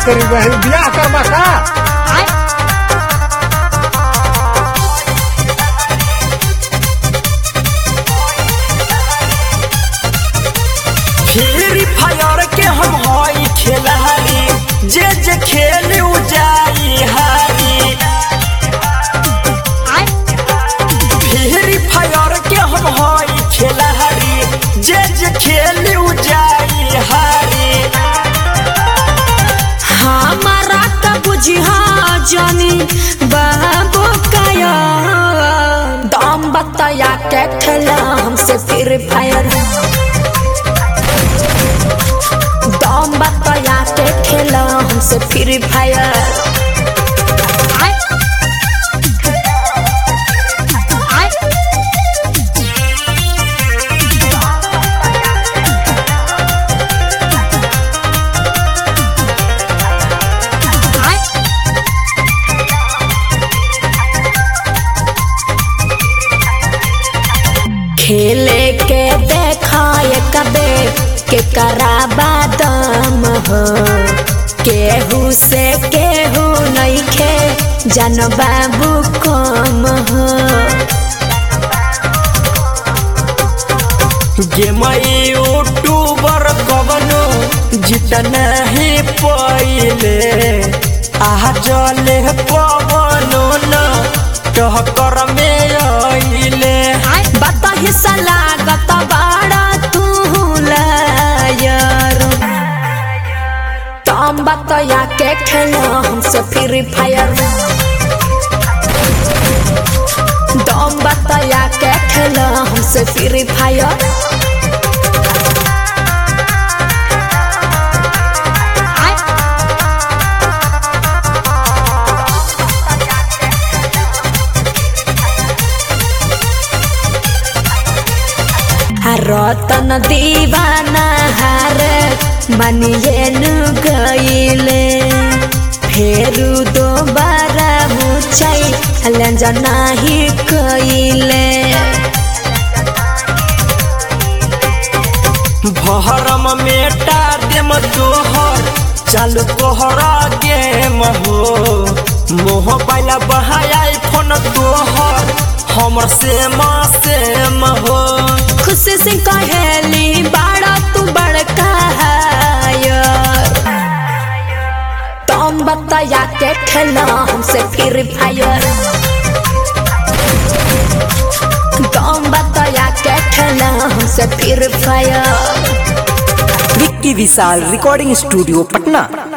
करी बहन बियाह करबा का फ्री फायर के हम हई खेलारी जे जे खेल उ जाई हारी फ्री फायर के हम हई खेलारी जे जे खेल उ जाई हारी हमारा का बुझिया जानी बाबू काया दाम बताया के खेला हमसे फिर फायर दाम बताया के खेला हमसे फिर फायर खेले के देखाए कबे के कराबा दम हो केहू से केहू नहीं खे जन बाबू कम हो गेम यूट्यूबर कवनो जितना ही पहिले आह जले पवनो न टहकर में अइले बता हिस्सा लागत बाड़ा तू लायर तम बतया के खेला हमसे फ्री फायर दम बतया के खेला हमसे फ्री फायर रतन दीवाना हार बनिए नु गईले फेरू दोबारा मुचाई लंजना ही कईले भरम मेटा देम तोहर चालू तोहरा गेम हो मोह पाइला बहाया फोन तोहर हमर सेम सेम हो खुशी से कहेली बाड़ा तू बड़का हायर तुम बताया के खेला हमसे फिर फायर तुम बताया के खेला हमसे फिर fire Vicky Vishal recording studio Patna